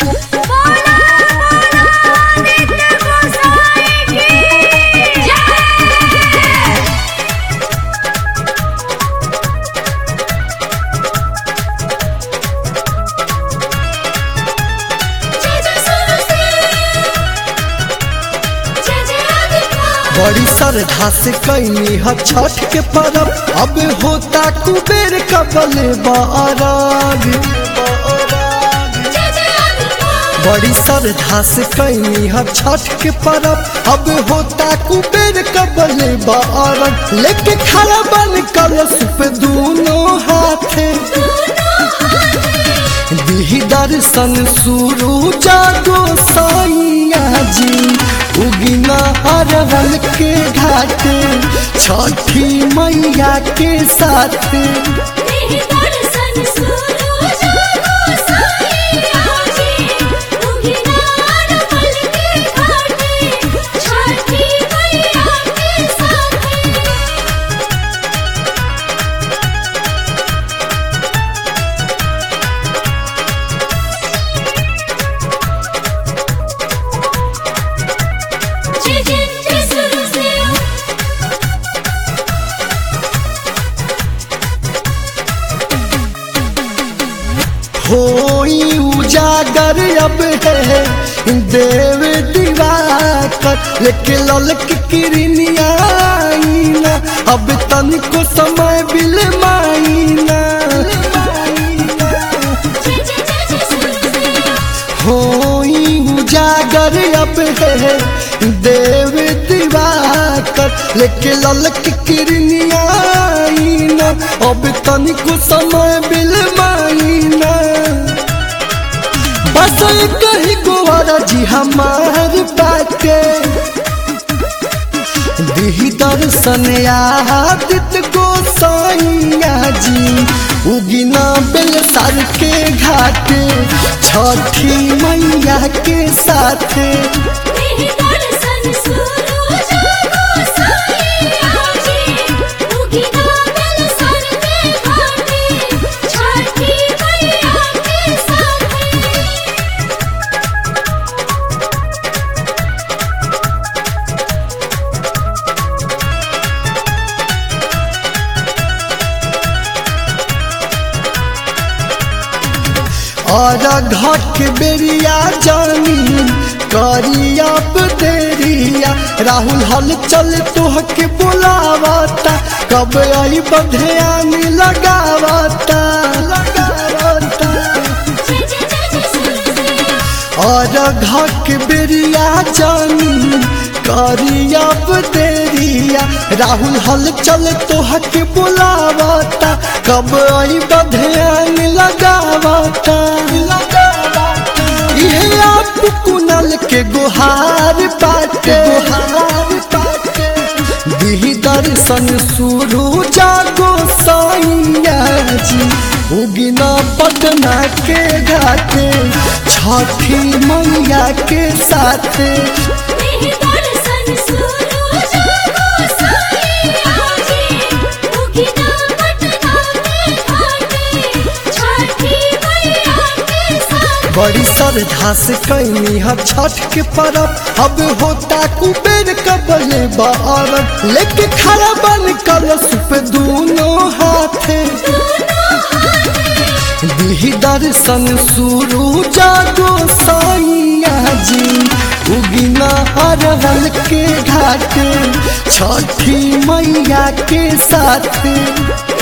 बोला बोला आदित्य गोसाई की जय जय जय सरस्वती जय जय आदित्य बड़ी श्रद्धा से कैनी ह छठ के परब अब होता कुबेर कबल बाराग जय जय आदित्य बड़ी श्रद्धा से कैनी ह छठ के परब अब होता कुबेर कबल बाराग लेके खड़ा बन कलश पे दोनों हाथे दिही दर्शन शुरू जागो साइया जी उगिना अरवल के घाटे छठी मैया के साथ तेरे दर्शन सुनो जागो साईया जी उगिनार पल के घाटे छठी मैया के साथ जय जय जय सरस्वती होई उजागर अब है देव दिवाकर लेके ललक किरनिया आईना अब तनिको समय बिल माईना जय जय जय जय सरस्वती होई उजागर अब है देव दिवाकर लेके ललक किरनिया आईना अब तनिको समय बिल माईना बस कही गोवारा जी हमार बाटे दिही दर्शन आदित गोसाइया जी उगिना बेल सर के घाटे छठी मैया के साथे तेरे दर्शन सुनो जागो साईया जी उगिनार सर के घाटे छठी मैया के साथ और घट बेरिया जानी करिया देरिया राहुल हल चल तोहके बुलावता कब आई बधयान लगावता लगावता जय जय जय जय सरस्वती और घक बेरिया जानी करिया देरिया राहुल हल चल तोहक बुलावता कब आई बधयान लगावता ये आप कुनल के गुहार पाटे गुहार पाटे दिही दर्शन शुरू जागो साइया जी उगिना पटना के घाटे छठी मैया के साथे तेरे दर्शन सुनो जागो साईया जी उगिनार पटना के घाटे छठी मैया के साथ बड़ी श्रद्धा से कैनी ह छठ के परब अब होता कुबेर कबल बारब लेके खड़ा बन कलश पे दोनों हाथे दिही दर्शन शुरू जागो साइया जी उगिना अरवल के घाटे छठी मैया के साथे